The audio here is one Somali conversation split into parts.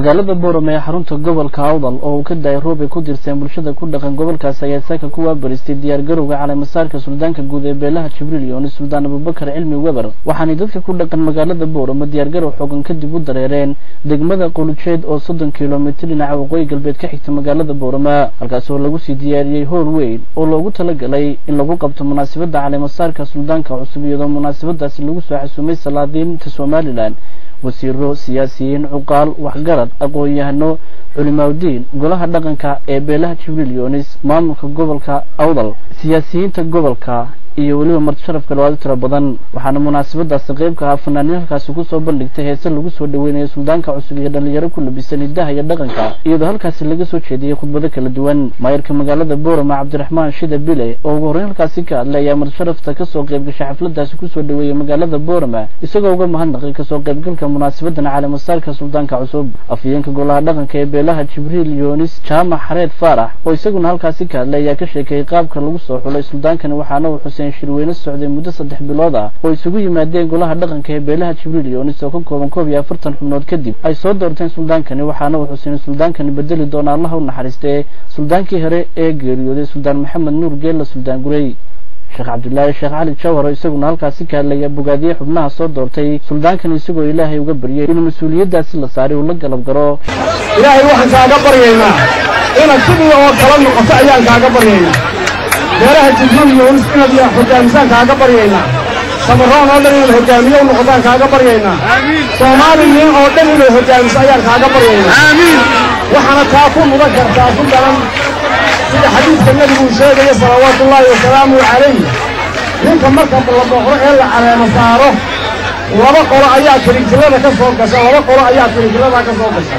magaalada boorame ee xarunta gobolka awdal oo uu ka daayay roob ay ku dirseen bulshada ku dhaqan gobolkaasi ayaa saaka ku waabaristay diyaargarowga caleemasaarka suldaanka guud ee beelaha jibriil yooni suldaan abubakar cilmi weber waxaanay dadka ku dhaqan magaalada boorame diyaargarow xoogan kadib u dareereen degmada qulujeed oo soddon kilomitir dhinaca waqooyi galbeed ka xigta magaalada boorame halkaas oo lagu sii diyaariyey howl weyn oo loogu talagalay in lagu qabto munaasabadda caleemasaarka suldaanka cusub iyadoo munaasabadaasi lagu soo xasuumay salaadiinta somalilan wasiiro siyaasiyiin cuqaal waxgarad aqoon-yahano culimaaudiin golaha dhaqanka ee beelaha jibriil yoonis maamulka gobolka awdal siyaasiyiinta gobolka iyo weliba martisharaf kalawaado tiro badan waxaana munaasabadaasi qayb ka ahaa fanaaniin halkaasi kusoo bandhigtay heese lagu soo dhaweynayo suldaanka cusub iyo dhalinyaro ku labisan hidaha iyo dhaqanka iyadoo halkaasi laga soo jeediyey khudbado kala duwan maayarka magaalada boorama cabdiraxmaan shida bile oo ugu horreyn halkaasi ka hadlay ayaa martisharafta kasoo qaybgashay xafladaasi kusoo dhaweeyey magaalada boorama isagoo uga mahadnaqay kasoo qaybgalka munaasabadan caleemasaarka suldaanka cusub afhayeenka golaha dhaqanka ee beelaha jibriil yoonis jaamac xareed faarax oo isaguna halkaasi ka hadlay ayaa ka sheekeeyey qaabka lagu soo xulay suldaankani waxaana uu xuseen shirweyne socday muddo saddex bilood ah oo isugu yimaadeen golaha dhaqanka ee beelaha jibriil yoonis oo ka kooban koob iyo afartan xubnood kadib ay soo doorteen suldaankani waxaana uu xuseen suldaankani bedeli doona allaha u naxariistee suldaankii hore ee geeriyooday suldaan maxamed nuur geella suldaan gurey sheekh cabdulaahi sheekh cali jawhar oo isaguna halkaasi ka hadlaya bogaadiye xubnaha soo doortay suldaankan isagoo ilaahay uga baryay inuu mas-uuliyaddaasi la saaray uu la galab garo ilaahay waxaan kaaga baryaynaa inaad sidii oo kala noqoto ayaan kaaga baryaynaa beelaha jibriil yoonis inaad hoggaamisaan kaaga baryaynaa samaroon oo dhan inaad hoggaamiye u noqotaan kaaga baryaynaa soomaaliyiin oo dhan inay hoggaamiso ayaan kaaga baryaynaa waxaana taa ku mudan kartaa ku daran sida xadiidka nebiguu sheegaya salawaatullaahi wasalaamu calayh ninka marka la booqdo ee la caleemo saaro laba qolo ayaa tirigtirada ka soo gasha laba qolo ayaa tirigtiradaa ka soo gasha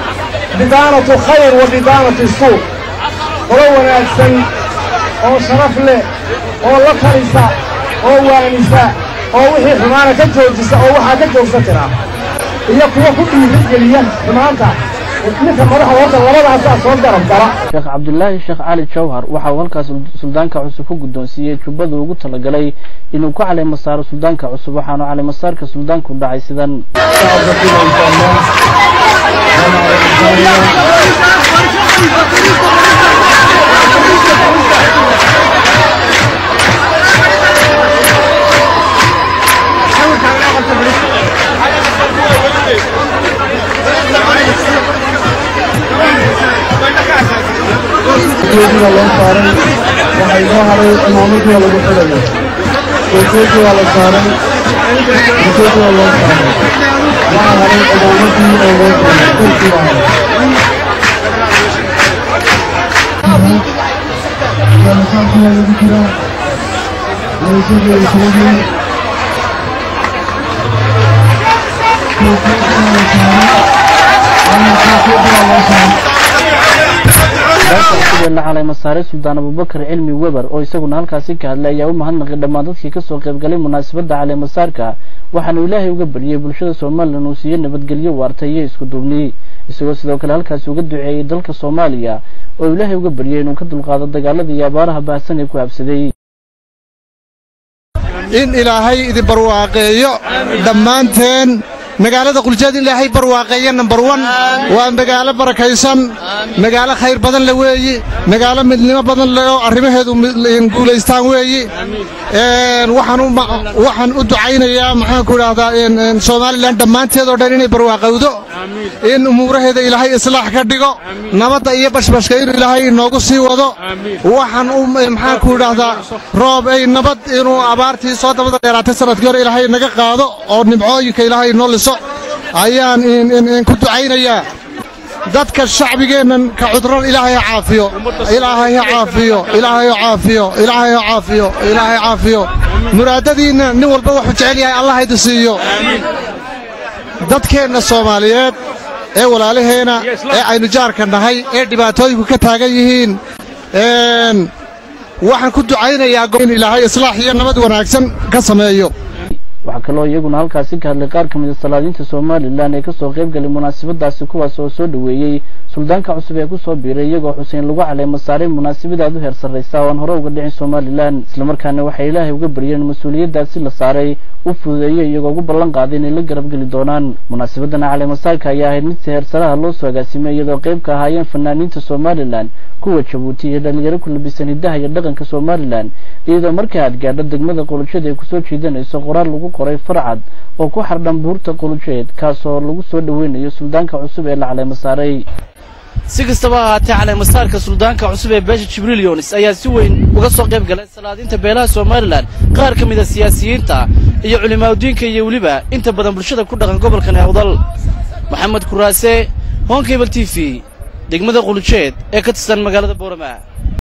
bidaanatu khayr wa bidaanatu suuq qolo wanaagsan oo sharaf leh oo la talisa oo waanisa oo wixii xumaana ka joojisa oo waxaa ka joogsa tira iyo kuwa ku dhiirigeliya xumaanta ninka madaxa horta labadaasaa soo garab gala sheekh cabdulaahi sheekh cali jawhar waxa uu halkaas suldaanka cusub ku guddoonsiiyey jubbada ugu talagalay inuu ku caleemo saaro suldaanka cusub waxaanu caleemasaarka suldaanku dhacay sidan geediga loo saaray waxay noo haray imaamadii lagu xilayo geegeedii waa la saaray geegeedii waa loo saaray waxaa haray imaamadii oo loo saaray dhulkii waa haray jalsaantii waa lagu jiraa laysadii ay sheegeen geegeedii waa la saaray geegeedii waa loo saaray sidee la caleemasaare suldaan abubakar cilmi weber oo isaguna halkaasi ka hadlay ayaa u mahadnaqay dhammaan dadkii kasoo qaybgalay munaasabadda caleemasaarka waxaanu ilaahay uga baryey bulshada somalilan uu siiyo nabadgelyo waarta iyo isku duubni isagoo sidoo kale halkaasi uga duceeyey dalka soomaaliya oo ilaahay uga baryey inuu ka dulqaado dagaalada iyo abaaraha baahsan ee ku habsaday in ilaahay idin barwaaqeeyo dhammaanteen magaalada quljeed in ilaahay barwaaqeeya nambar wan waa magaalo barakaysan magaalo khayr badan le weeyi magaalo midnimo badan le oo arrimaheedu guulaystaan weeyi waxaan u ducaynayaa maxaanku idhaahdaa somalilan dhammaanteed oo dhan inay barwaaqowdo in umuuraheeda ilaahay islaax ka dhigo nabadda iyo bashbashka inuu ilaahay inoogu sii wado waxaan u maxaanku idhaahdaa roob ay nabad inuu abaartii soo dabada dheeraatay sanadkii hore ilaahay naga qaado oo nimcooyinka ilaahay inoo liso ayaan ku ducaynayaa dadka shacbigeennan ka cudran ilaahay ha caafiyo ilaahay ha caafiyo ilaahay ha caafiyo ilaahay ha caafiyo ilaahay caafiyo muraadadiinna nin walba wuxuu jecel yahay allah idin siiyo dadkeenna soomaaliyeed ee walaalaheenna ee aynu jaarka nahay ee dhibaatooyinku ka taagan yihiin waxaan ku ducaynayaa in ilaahay islaax iyo nabad wanaagsan ka sameeyo waxaa waxaa kaloo iyaguna halkaasi ka hadlay qaar ka mid a salaadiinta somalilan ee kasoo qayb galay munaasabadaasi kuwaas oo soo dhoweeyey suldaanka cusub ee kusoo biiray iyagoo xuseen lagu caleema saaray munaasabad aad u heer sarraysa oo aan hore uga dhicin somalilan islamarkaana waxay ilaahay uga baryeen mas-uuliyaddaasi la saaray u fududeeyo iyagoo ugu ballan qaaday inay la garab geli doonaan munaasabadana caleemasaarka ayaa ahayd mid si heersaraha loo soo agaasimay iyadoo qayb ka ahaayeen fanaaniinta somalilan kuwa jabuuti iyo dhalinyaro ku labisan hidaha iyo dhaqanka somalilan iyadoo marka aad gaadho degmada qulujeed ay kusoo jiidanayso qoraal lagu qoray farcad oo ku xardhan buurta qulujeed kaasoo lagu soo dhoweynayo suldaanka cusub ee la caleema saaray si kastaba ahaatee caleemasaarka suldaanka cusub ee beesha jibriil yunis ayaa si weyn uga soo qayb galay salaadiinta beelaha somalilan qaar ka mid a siyaasiyiinta iyo culimaadudiinka iyo weliba inta badan bulshada ku dhaqan gobolkan awdal maxamed kuraase honkebel t v degmada qulujeed ee ka tirsan magaalada boorama